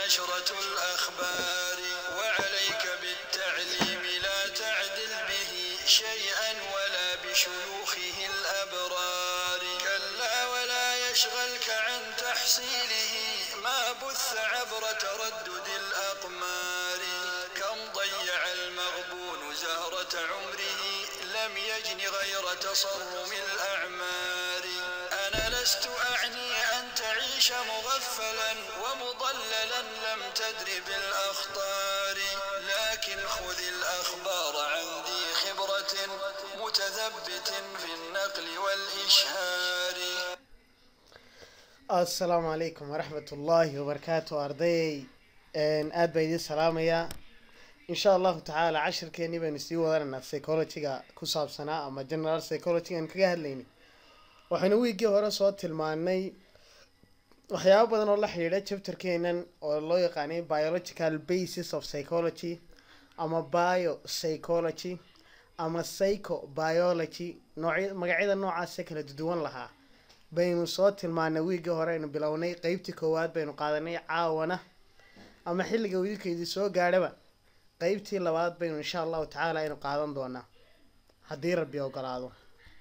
نشرة الأخبار وعليك بالتعليم لا تعدل به شيئا ولا بشيوخه الأبرار كلا ولا يشغلك عن تحصيله ما بث عبر تردد الأقمار كم ضيع المغبون زهرة عمره لم يجن غير تصرم الأعمار أنا لست أعني أن تعيش مغفلا ومضللا لم تدر بالأخطار لكن خذ الأخبار عن ذي خبرة متثبت في النقل والإشهار asalaamu calaykum waraxmat ullaahi wabarakaatu ardayay aada baa idiin salaamayaa insha allahu tacaala cashirkeenii baynu sii wadanaynaa psychologyga ku saabsanaa ama general psychology aan kaga hadlaynay waxaynu wiiggii hore soo tilmaanay waxyaabo badan oo la xidhiidha chapterkeenan oo loo yaqaanay biological basis of psychology ama bio psychology ama psycho biology noocy magacyada noocaasee kala duwan lahaa baynu soo tilmaanay wiiggii hore aynu bilownay qeybtii koowaad baynu qaadanay caawana ama xilliga wiilkaydii soo gaadhaba qeybtii labaad baynu insha allahu tacaala aynu qaadan doonaa haddii rabbi ogolaado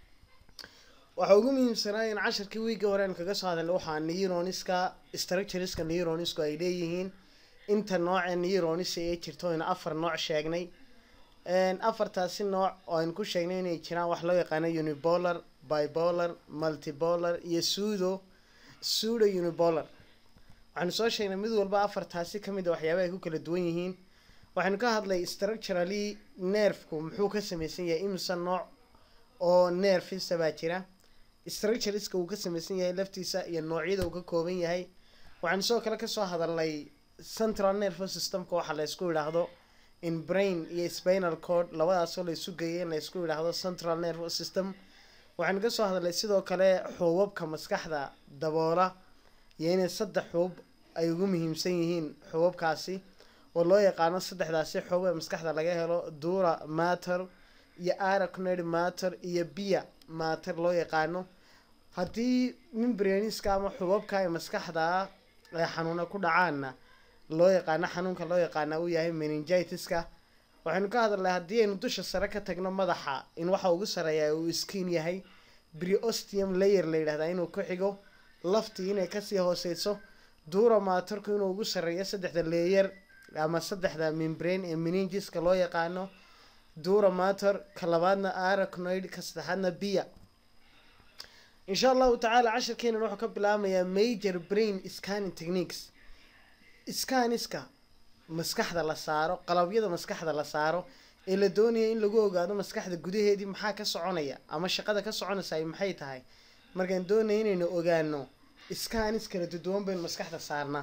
waxa ugu muhiimsanaa in cashirkii wiiggii hore aynu kaga soo hadalnay waxaa neuroniska structureska neuronisku ay leeyihiin inta nooce neuronisa ee jirto aynu afar nooc sheegnay afartaasi nooc oo aynu ku sheegnay inay jiraan wax loo yaqaano unipolar bipolar multipolar iyo sudo sudo unipolar waxaanu soo sheegnay mid walba afartaasi kamid a waxyaaba ay ku kala duwan yihiin waxaynu ka hadlay structurally nerfku muxuu ka sameysan yahay imisa nooc oo nerfisa baa jira structureska uu ka sameysan yahay laftiisa iyo noocyada uu ka kooban yahay waxaanu sidoo kale kasoo hadalnay central nervous systemka waxaa la ysku yidhaahdo in brain iyo spinal cord labadaasoo la isu geeyay in la isku yidhaahdo central nervous system waxaanu kasoo hadalnay sidoo kale xuubabka maskaxda daboola iyo inay saddex xuub ay ugu muhiimsan yihiin xuubabkaasi oo loo yaqaano saddexdaasi xuub ee maskaxda laga helo dura matter iyo aracnoid matter iyo bia matter loo yaqaano haddii membraniska ama xubabka ee maskaxda ay xanuuna ku dhacaanna loo yaqaano xanuunka loo yaqaana uu yahay meningitiska waxaynu ka hadalnay haddii aynu dusha sare ka tagno madaxa in waxa ugu sareeya uu skin yahay briostium layer la yidhahdaa inuu ku xigo laftii inay kasii hooseyso dura maatarku inuu ugu sareeyo saddexda leeyer ama saddexda membrane ee meningiska loo yaqaano dura matter ka labaadna aracnoid ka saddexaadna bia insha allahu tacaala cashirkeenan wuxuu ka bilaamayaa major brain scanning techniques scaniska maskaxda la saaro qalabyada maskaxda la saaro ee la doonaya in lagu ogaado maskaxda gudaheedii maxaa ka soconaya ama shaqada ka soconaysa ay maxay tahay markaan doonaya inaynu ogaano scanis kala duduwan baynu maskaxda saarnaa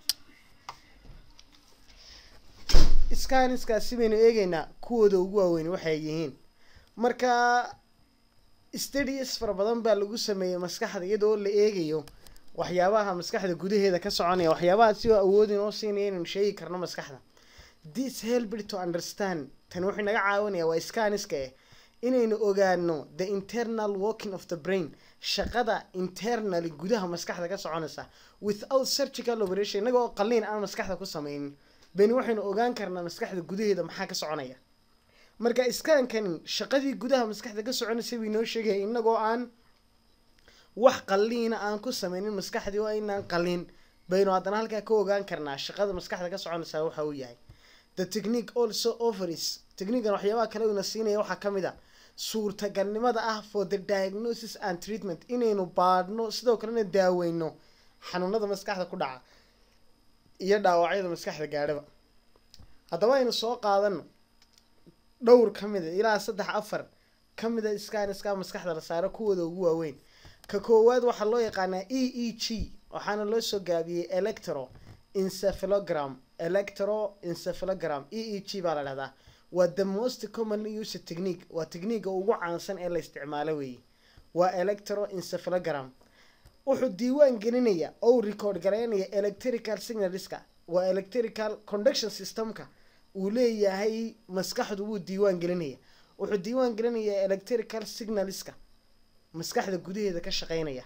scaniskaasi baynu eegeynaa kuwooda ugu waaweyn waxay yihiin marka studies fara badan baa lagu sameeyey maskaxda iyadoo la eegayo waxyaabaha maskaxda gudaheeda ka soconaya waxyaabaha si awood inoo siinaya inaynu sheegi karno maskaxda this helped to understand tani wuxuu naga caawinaya waa scaniska eh inaynu ogaano the internal working of the brain shaqada internally gudaha maskaxda ka soconaysa without surgical operation inaga oo qaliin aan maskaxda ku sameynin baynu waxaynu ogaan karnaa maskaxda gudaheeda maxaa ka soconaya marka iskaankani shaqadii gudaha maskaxda ka soconaysay buu inoo sheegaya inagoo aan wax qaliina aan ku sameynin maskaxdii oo inaan qalin baynu haddana halkaa ka ogaan karnaa shaqada maskaxda ka soconaysaa waxa uu yahay the technique also offers techniquean waxyaabaha kale uuna siinaya waxaa ka mid a suurtagalnimada ah for the diagnosis and treatment inaynu baadhno sidoo kalena daaweyno xanuunada maskaxda ku dhaca iyo dhaawacyada maskaxda gaadhaba haddaba aynu soo qaadano dhowr ka mid a ilaa saddex afar ka mid a scaniska maskaxda la saaro kuwooda ugu waaweyn ka koowaad waxaa loo yaqaanaa e e g waxaana loo soo gaabiyey electro encephalogram electro encephalogram e e g baa la dhahdaa waa the most commonly used technique waa techniquega ugu caansan ee la isticmaalo weeye waa electro encephalogram wuxuu diiwaan gelinaya ou record garaynaya electrical signalska waa electrical conduction systemka uu leeyahay maskaxdu wuu diiwaan gelinaya wuxuu diiwaan gelinayaa electrical signalska maskaxda gudaheeda ka shaqeynaya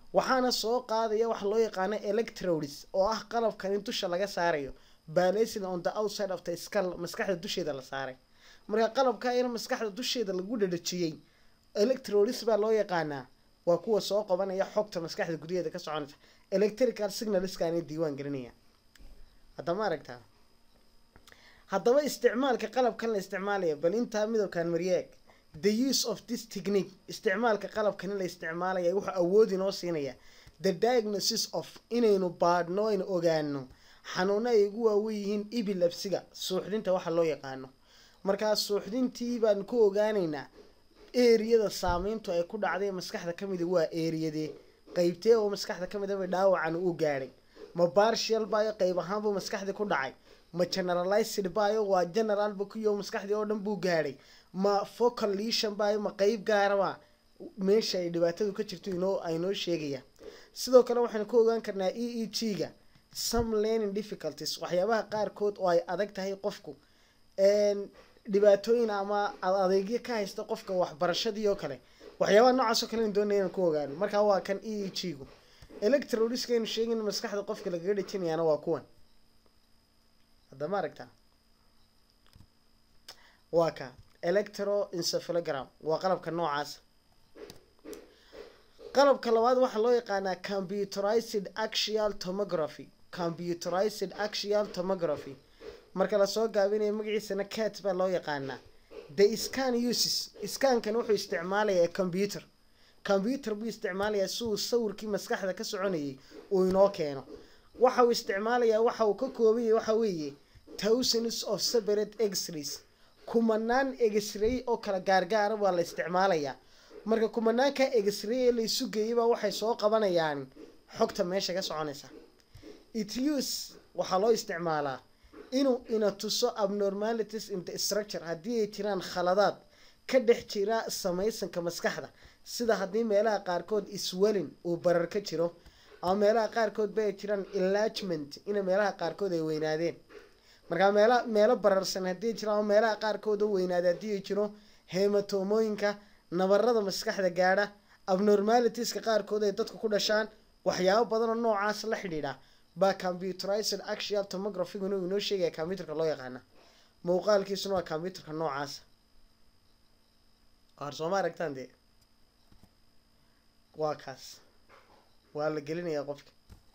waxaana soo qaadaya waxa loo yaqaano electrodes oo ah qalabkan in dusha laga saarayo balancing on the outside of the skull maskaxda dusheeda la saaray marka qalabka in maskaxda dusheeda lagu dhadhajiyey electrodes baa loo yaqaanaa waa kuwa soo qabanaya xogta maskaxda gudaheeda ka soconaysa electrical signalskaana diiwaan gelinaya haddama aragtaa haddaba isticmaalka qalabkan la isticmaalaya bal intaa midowkan maryeeg the use of this technique isticmaalka qalabkan in la isticmaalaya wuxuu awood inoo siinaya the diagnosis of inaynu baadhno aynu ogaano xanuuno ay ugu waawen yihiin ibilabsiga suuxdinta waxa loo yaqaano markaa suuxdintii baan ku ogaanaynaa eriyada saameyntu ay ku dhacday maskaxda ka mida waa eriyadee qeybtee oo maskaxda ka midaba dhaawacan uu gaadhay ma bartial bayo qeyb ahaanbuu maskaxdii ku dhacay ma generalized bayo waa generalba kuyo maskaxdii oo dhan buu gaadhay ma focal lesion bayo ma qeyb gaaraba meesha ay dhibaatadu ka jirto inoo aynoo sheegaya sidoo kale waxaynu ku ogaan karnaa e e g ga some learning difficulties waxyaabaha qaarkood oo ay adag tahay qofku dhibaatooyin ama adeegyo ka haysta qofka waxbarashadii oo kale waxyaabaha noocaas oo kale in doonaya inaan ku ogaano markaa waa kan e e g gu electrodiska aynu sheegin maskaxda qofka lagaga dhejinayaana waa kuwan haddama aragtaa waa ka electroencephalogram waa qalabka noocaas qalabka labaad waxaa loo yaqaanaa computerized axial tomography computerized axial tomography marka lasoo gaabinayo magaciisana cat baa loo yaqaanaa the scan uses scankan wuxuu isticmaalayaa computer computer buu isticmaalayaa si uu sawirkii maskaxda ka soconayay uu inoo keeno waxa uu isticmaalayaa waxa uu ka koobanyay waxa weeye thousands of separate x-rays kumanaan x-ray oo kala gaargaara waa la isticmaalayaa marka kumanaanka x-ray ee la isu geeyay baa waxay soo qabanayaan xogta meesha ka soconaysa it use waxaa loo isticmaalaa inuu ina tuso abnormalities in the structure haddii ay jiraan khaladaad ka dhex jira samaysanka maskaxda sida haddii meelaha qaarkood iswelin uu barar ka jiro ama meelaha qaarkood ba ay jiraan enlargement ina meelaha qaarkood ay weynaadeen markaa meela meelo bararsan haddii jiraan ama meelaha qaarkood oo weynaada haddii ay jiro hematomooyinka nabarada maskaxda gaadha abnormalitiska qaarkood ay dadku ku dhashaan waxyaabo badan oo noocaas la xidhiidha baa computerized axial tomographygun uu inoo sheegaya computerka loo yaqaana muuqaalkiisuna waa computerka noocaas qaar sooma aragtaan dee waa kaas waa la gelinayaa qofka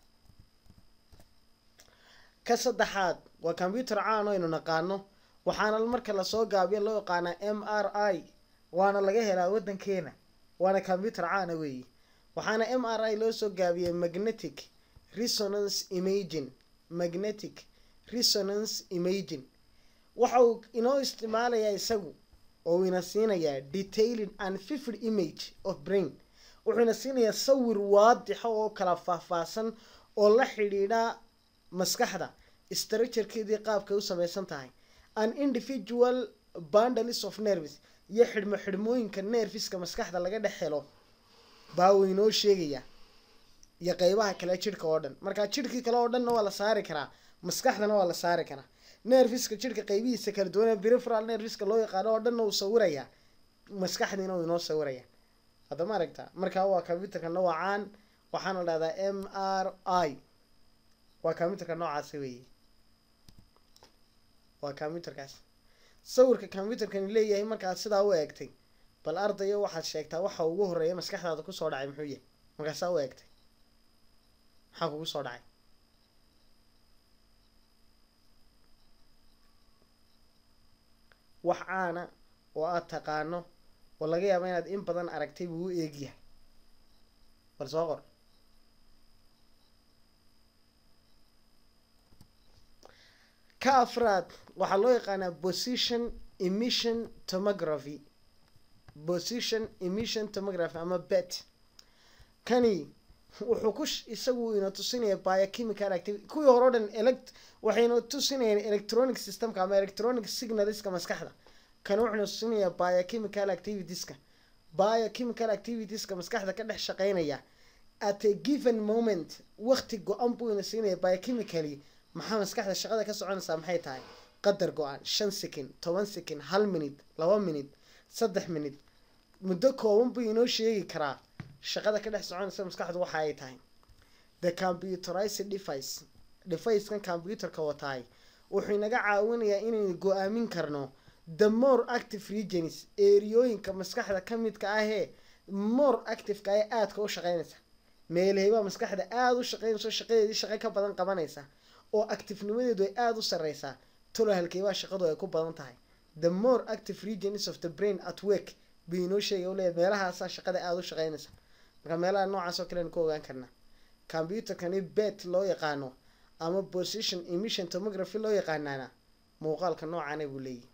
ka saddexaad waa computer caan oo aynu naqaano waxaana marka lasoo gaabiya loo yaqaanaa m r i waana laga helaa waddankeena waana computer caana weeye waxaana m r i loo soo gaabiyey magnetic resonance imaging magnetic resonance imaging waxa uu inoo isticmaalayaa isagu oo ina siinayaa detailing and vivid image of brain wuxuu ina siinayaa sawir waadixa oo kala faahfaahsan oo la xidhiidha maskaxda structurekeedii qaabkay u samaysan tahay an individual bundles of nerves iyo xidhmo xidhmooyinka nerfiska maskaxda laga dhex helo baa uu inoo sheegaya iyo qeybaha kale jidhka oo dhan markaa jidhkii kale oo dhanna waa la saari karaa maskaxdana waa la saari karaa nerfiska jidhka qeybihiisa kala duwan preferal nerfiska loo yaqaano oo dhanna uu sawirayaa maskaxdiina uu inoo sawiraya haddama aragtaa markaa waa computerka noocaan waxaana la dhahdaa m r i waa computerka noocaasi weeye waa computerkaas sawirka computerkani leeyahay markaad sidaa u eegtay bal ardayo waxaad sheegtaa waxa ugu horeeya maskaxdaada kusoo dhacay muxuu yahay markaasaa u eegtay maxaa kugu soo dhacay wax caana oo aada taqaano oo laga yaaba inaad in badan aragtay buu u eegyahay bal soo qor ka afraad waxaa loo yaqaanaa position emission tomography position emission tomography ama bet kani wuxuu ku isagu ina tusinaya biochemical activity kuwii hore o dhan elect waxayna tusinayaan electronic systemka ama electronic signalska maskaxda kani wuxuuna tusinayaa biochemical activitieska biochemical activitieska maskaxda ka dhex shaqeynaya at a given moment waqti go-an buu ina siinaya biochemically maxaa maskaxda shaqada ka soconaysaa maxay tahay qadar go-an shan second toban second hal minute laba minute saddex minute muddo kooban buu inoo sheegi karaa shaqada ka dhex soconaysa maskaxdu waxa ay tahay the computerized device devicekan computerka wataay wuxuu inaga caawinayaa inaynu go-aamin karno the more active regions eriyooyinka maskaxda ka midka ahee more activeka ee aadka u shaqeynaysa meelheybaa maskaxda aada u shaqeynayso shaqadeedii shaqo ka badan qabanaysa oo actifnimadeedu ay aada u sareysaa tolo halkeybaa shaqadu ay ku badan tahay the more active regions of the brain at work buu inoo sheegay uleeya meelahaasaa shaqada aada u shaqeynaysa marka meelaha noocaas oo kale aynu ku ogaan karnaa computerkani bet loo yaqaano ama position emission tomography loo yaqaanaana muuqaalka noocaana buu leeyahy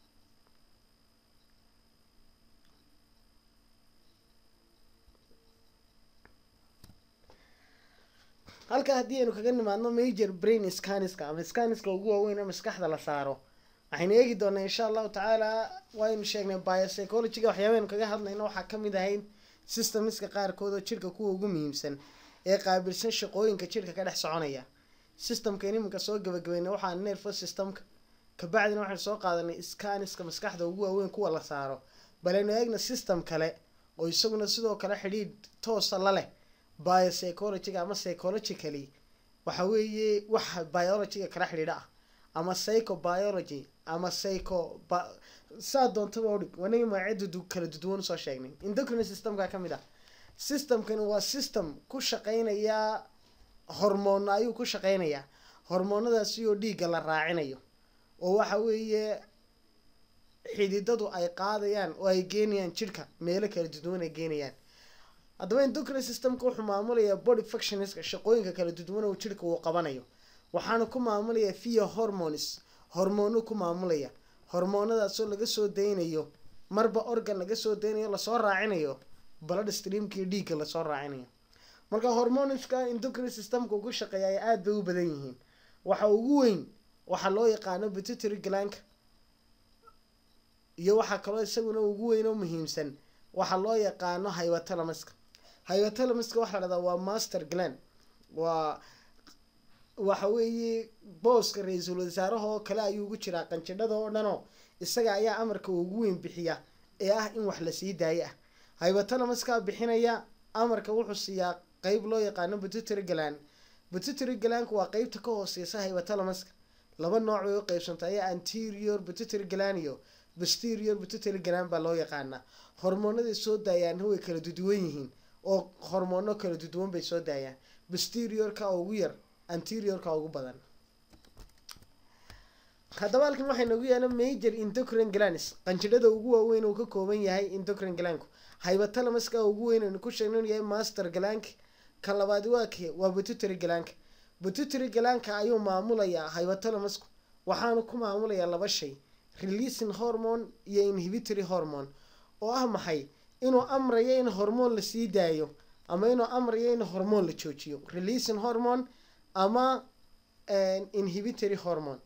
halka haddii aynu kaga nimaadno major brain scaniska ama scaniska ugu waaweyn ee maskaxda la saaro waxaynu eegi doonaa insha allahu tacaala waynu sheegnay biopsychologyga waxyaabaynu kaga hadlayno waxaa kamid ahayd systemska qaarkood oo jirka kuwa ugu muhiimsan ee qaabilsan shaqooyinka jirka ka dhex soconaya systemkan iminka soo gabagabeynay waxaa nervous systemka kabacdina waxaynu soo qaadanay scaniska maskaxda ugu waaweyn kuwa la saaro baleynu eegna system kale oo isaguna sidoo kale xidhiidh toosa la leh biopsychologyga ama psychologically waxa weeye waxa biologyga kala xidhiidha ah ama psychobiology ama psycho saa doontaba udhig wanagi magacyada kala duduwan usoo sheegnay endocrine systemka kamid ah systemkani waa system ku shaqeynaya hormoona ayuu ku shaqeynayaa hormoonadaasi oo dhiigga la raacinayo oo waxa weeye xididadu ay qaadayaan oo ay geenayaan jirhka meelo kala duduwan ay geenayaan haddaba endocrine systemka wuxuu maamulayaa body functionska shaqooyinka kala duduwan oo jirhka uu qabanayo waxaana ku maamulaya via hormones hormoono ku maamulaya hormoonadaasoo laga soo daynayo marba organ laga soo daynayo lasoo raacinayo blood streamkii dhiigga lasoo raacinayo marka hormoneska endocrine systemka ugu shaqeeya ay aada bay u badan yihiin waxa ugu weyn waxaa loo yaqaano pituitary glanka iyo waxaa kaloo isaguna ugu weyn oo muhiimsan waxaa loo yaqaano hypothalamuska hypothalamuska waxaa la dhahdaa waa master gland waa waxa weeye booska ra-iisul wasaaraha oo kale ayuu ugu jiraa qanjidhada oo dhanoo isaga ayaa amarka ugu weyn bixiya ee ah in wax lasii daayo ah hypothalamuskaa bixinaya amarka wuxuu siiyaa qeyb loo yaqaano pituitary gland pituitary glandka waa qeybta ka hooseysa hypothalamuska laba nooc bay u qeybsantay ayaa anterior pituitary gland iyo posterior pituitary gland baa loo yaqaanaa hormoonaday soo daayaanna way kala duduwan yihiin oo hormoono kala duduwan bay soo daayaan posteriorka ugu yar anteriorka ugu badan haddaba halkan waxay nagu yaala major endocrine glands qanjidhada ugu waaweyn uu ka kooban yahay endocrine glandku hypothalamuska ugu weyn aynu ku sheegno inuu yahay master glank ka labaadi waa kee waa pituitary glanka pituitary glanka ayuu maamulayaa hypothalamusku waxaanu ku maamulayaa laba shay releasing hormone iyo inhibitory hormone oo ah maxay inuu amrayo in hormoon lasii daayo ama inuu amrayo in hormoon la joojiyo releasing hormone ama inhibitory hormone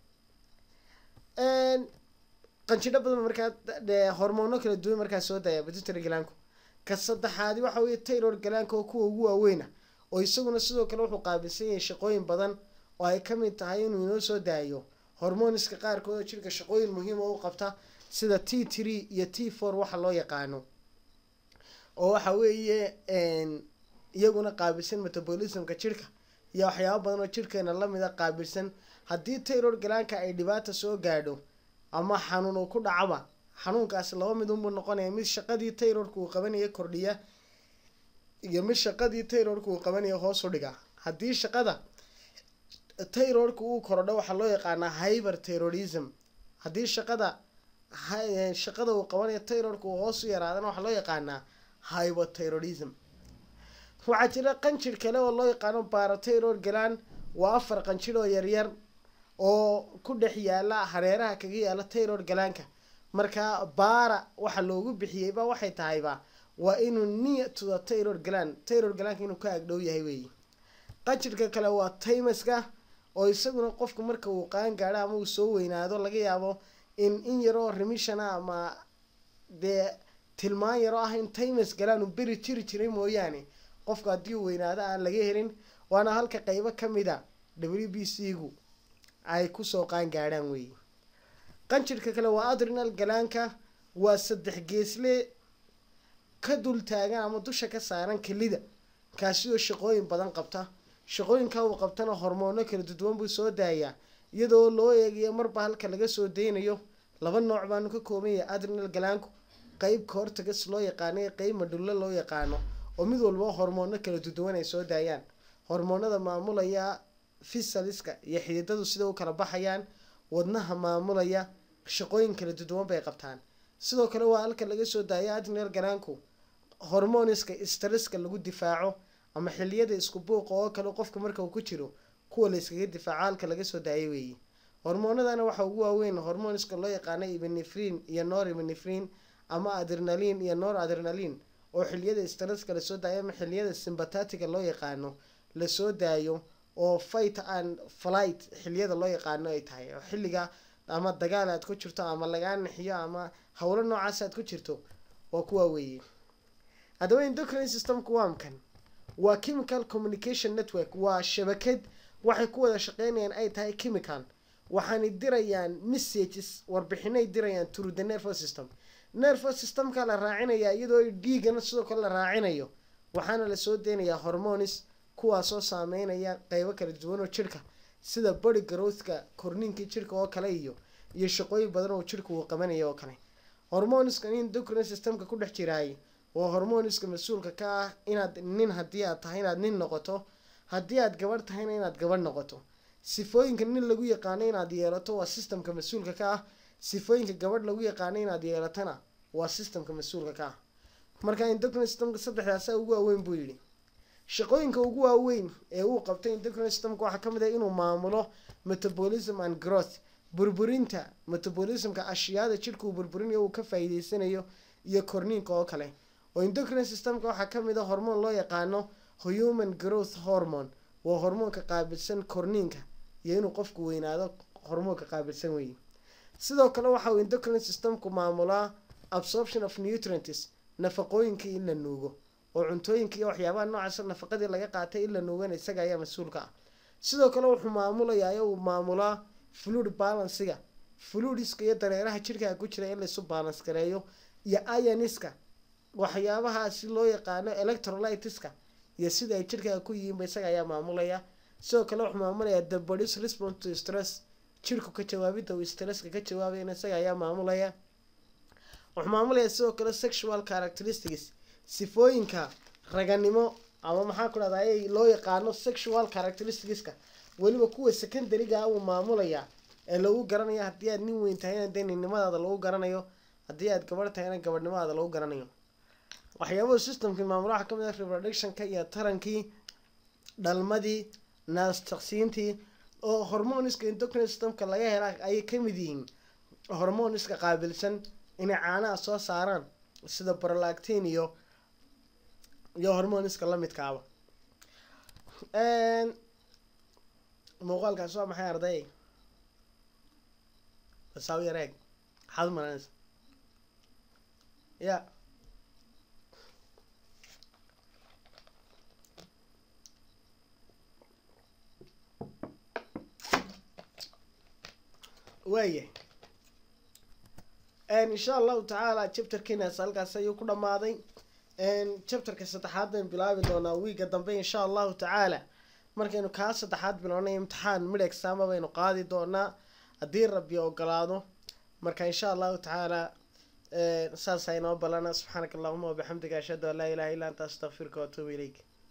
qanjidho badan markaa hormoono kala duwan markaa soo daaya pituitary glanku ka saddexaadi waxa weye taylor glanka oo kuwa ugu waaweyna oo isaguna sidoo kale wuxuu qaabilsan yahay shaqooyin badan oo ay kamid tahay inuu inoo soo daayo hormoniska qaarkood oo jirka shaqooyin muhiima u qabta sida t tree iyo t four waxa loo yaqaano oo waxa weeye iyaguna qaabilsan metabolismka jirka iyo waxyaabo badan oo jirkeena lamid a qaabilsan haddii taylor galaanka ay dhibaata soo gaadho ama xanuun uu ku dhacaba xanuunkaasi laba mid unbuu noqonaya mid shaqadii taylorka uu qabanaya kordhiya iyo mid shaqadii taylorka uu qabanaya hoos u dhiga haddii shaqada taylorka uu korodho waxaa loo yaqaanaa hyber terrorism haddii shaqada shaqada uu qabanayo taylorka uu hoos u yaraadana waxaa loo yaqaanaa hyperterrorism waxaa jira qanjir kale oo loo yaqaano barataylor galaan waa afar qanjir oo yaryar oo ku dhex yaala hareeraha kaga yaala taylor galaanka marka baara waxa loogu bixiyeyba waxay tahayba waa inuu near to the taylor galan taylor galaanka inuu ka agdhow yahay weeye qanjirka kale waa taymaska oo isaguna qofka marka uu qaan gaadho ama uu soo weynaado laga yaabo in in yaroo remishana ama dee tilmaan yaroo ah in taymas galaan uu beri jiri jiray mooyaane qofka haddii uu weynaado aan laga helin waana halka qeybo kamid a w b c gu ay kusoo qaan gaadhaan weeye qanjirka kale waa adrinal galaanka waa saddex geesle ka dul taagan ama dusha ka saaran kelida kaasi oo shaqooyin badan qabta shaqooyinka uu qabtana hormoono kala duduwan buu soo daayaa iyadoo loo eegayo marba halka laga soo deynayo laba nooc baanu ka kooban yahay adrenal galaanku qeyb koortagas loo yaqaano iyo qeyb madhulle loo yaqaano oo mid walba hormoono kala duduwan ay soo daayaan hormoonada maamulaya fisaliska iyo xididadu sida u kala baxayaan wadnaha maamulaya shaqooyin kala duduwan bay qabtaan sidoo kale waa halka laga soo daaya adrenal galaanku hormoniska stresska lagu difaaco ama xiliyada isku buuqa oo kale qofka marka uu ku jiro kuwa la iskaga difaaco halka laga soo daayo weeye hormoonadana waxaa ugu waaweyn hormoniska loo yaqaano ibinefrin iyo nor ibinefrin ama adrenalin iyo nor adrenalin oo xiliyada stresska lasoo daayo ama xiliyada sympathetiga loo yaqaano lasoo daayo oo fight and flight xiliyada loo yaqaano ay tahay oo xilliga ama dagaal aad ku jirto ama lagaa nixiyo ama howlo noocaas aad ku jirto waa kuwaa weeye haddaba endocrine systemku waa mkan waa chemical communication network waa shabakad waxay ku wada shaqeynayaan ay tahay chemical waxaanay dirayaan messages warbixinay dirayaan through the nervous system nervous systemka la raacinayaa iyadoo dhiigana sidoo kale la raacinayo waxaana lasoo deynayaa hormonis kuwaasoo saameynaya qeybo kala duwan oo jirhka sida body growthka korniinkii jirhka oo kale iyo iyo shaqooyin badan oo jirhka uu qabanaya oo kale hormoniskan endocrine systemka ku dhex jiraay waa hormoniska mas-uulka ka ah inaad nin haddii aad tahay inaad nin noqoto haddii aad gabadh tahayna inaad gabadh noqoto sifooyinka nin lagu yaqaano inaad yeelato waa systemka mas-uulka ka ah sifooyinka gabadh lagu yaqaano inaad yeelatana waa systemka mas-uulka ka ah marka endocrine systemka saddexdaasa ugu waaweyn buu yidhi shaqooyinka ugu waaweyn ee uu qabtay endocrine systemka waxaa kamid ah inuu maamulo metabolism and growth burburinta metabolismka ashyaada jidhka uu burburinayo uu ka faa'iideysanayo iyo korniinka oo kale oo endocrine systemka waxaa kamid a hormoon loo yaqaano human growth hormone waa hormoonka qaabilsan korniinka iyo inuu qofku weynaado hormoonka qaabilsan weeye sidoo kale waxa uu endocrine systemku maamulaa absorption of nutrients nafaqooyinkii in la nuugo oo cuntooyinka iyo waxyaabaha noocaasa nafaqadii laga qaatay in la nuugana isaga ayaa mas-uulka ah sidoo kale wuxuu maamulayaa uu maamulaa fluid balansiga fluidiska iyo dareeraha jirkaa ku jira in laysu balance gareeyo iyo ioniska waxyaabahaasi loo yaqaano electrolytiska iyo sida ay jirkaa ku yihiinba isaga ayaa maamulaya sidoo kale wuxuu maamulayaa the body's response to stress jirku ka jawaabidda uu stresska ka jawaabayana isaga ayaa maamulaya wuxuu maamulayaa sidoo kale sexual characteristics sifooyinka raganimo ama maxaa ku dhahda ay loo yaqaano sexual characteristicska weliba kuwa secondaryga uu maamulayaa ee lagu garanayo haddii aad nin weyn tahayna dee ninnimadaada lagu garanayo haddii aad gabadh tahayna gabadhnimadaada lagu garanayo waxyaabahu systemkii maamula waxaa kamid ah reproductionka iyo tarankii dhalmadii naastaqsiintii oo hormoniska endocrine systemka laga hela ayay kamid yihiin hormoniska qaabilsan inay caanaha soo saaraan sida brolactin iyo iyo hormoniska lamidkaaba muuqaalkaas waa maxay arday basaaw yareeg maxaad umalanaysa ya waaya insha allahu tacaala chapterkiinaas halkaas ayuu ku dhamaaday chapterka saddexaad baynu bilaabi doonaa wiiga dambe insha allahu tacaala markaynu kaa saddexaad bilownay imtixaan mid exaama baynu qaadi doonaa haddii rabbi ogolaado marka insha allahu tacaala saasa inoo balana subxaanaka allahuma wabixamdiga ashhadu an laa ilaha illa anta astaqfiruka waatuubu ilayk